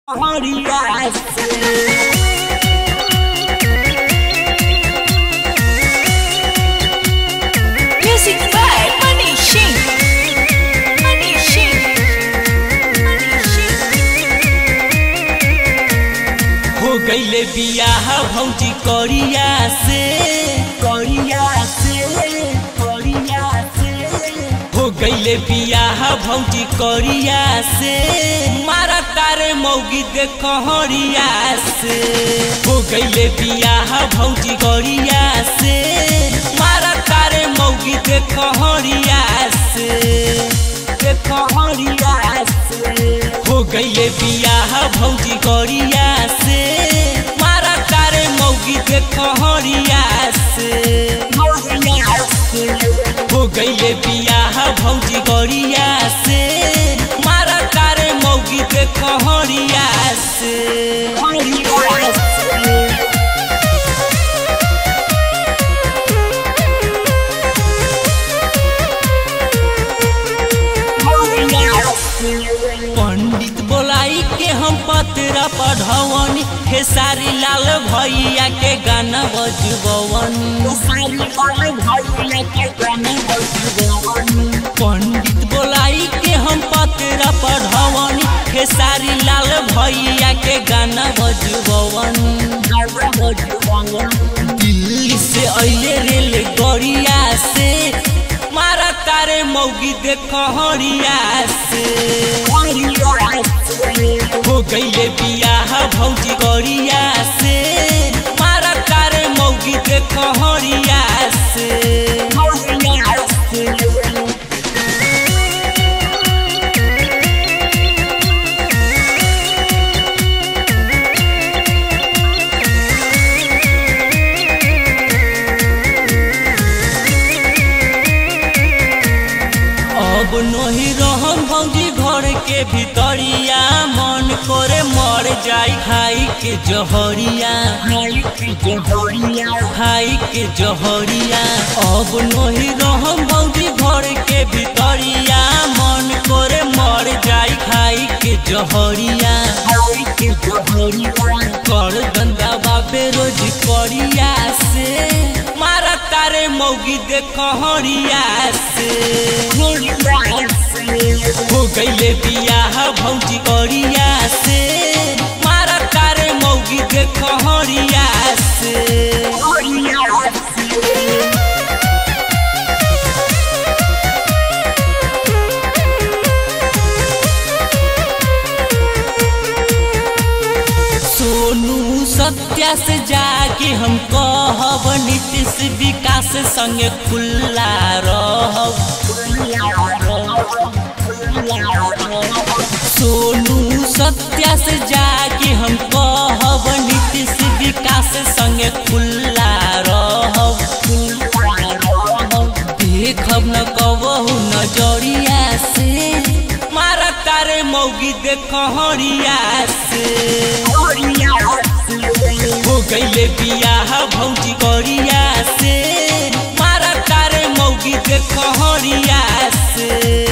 Music by Money Shin. Money Shin. Money Shin. हो गईले बियाह भौजी करिया से करिया से करिया से हो गईले बियाह भौजी करिया से मारा तारे मौगी देख हरिया से हो गईले बियाह भौजी करिया से मारा तारे मौगी देख हरिया से देख हरिया से हो गईले बियाह भौजी करिया से मारा तारे मौगी देख हरिया से हो गईले बियाह भौजी करिया से मारा तारे मौगी देख हरिया से पंडित बोलाई के हम पत्र पढ़वनी खेसारी लाल भैया के गाना बजबवनी पंडित बोलाई के हम पत्र पढ़वनी खेसारी लाल भैया के गाना बजबवनी दिल्ली से अइले रेल गरिया से मारा तारे मौगी देख हरिया से हो गईले बियाह भौजी गरिया से मारा तारे मौगी देख हरिया से अब नहीं रहम भौजी घर के भीतरिया मन करे मर जाई खाई के जहरिया खाई के जहरिया अब नहीं रहम भौजी घर के भीतरिया मन करे मर जाई खाई के जहरिया कर गंदा बाबे रोज करिया से मारा तारे मौगी देख हरिया से हो गईले बियाह भौजी करिया से मारा तारे मौगी देख हरिया से सोनू सत्या से जाके हम कहब नीतीश विकास संगे खुल्ला रहब सोनू सत्या से जाके हम कहब नीतीश विकास संगे खुल्ला रहब देखब न कबहू नजरिया से मारा तारे मौगी देख हरिया से हो गईले बियाह भौजी करिया से मारा तारे मौगी देख हरिया से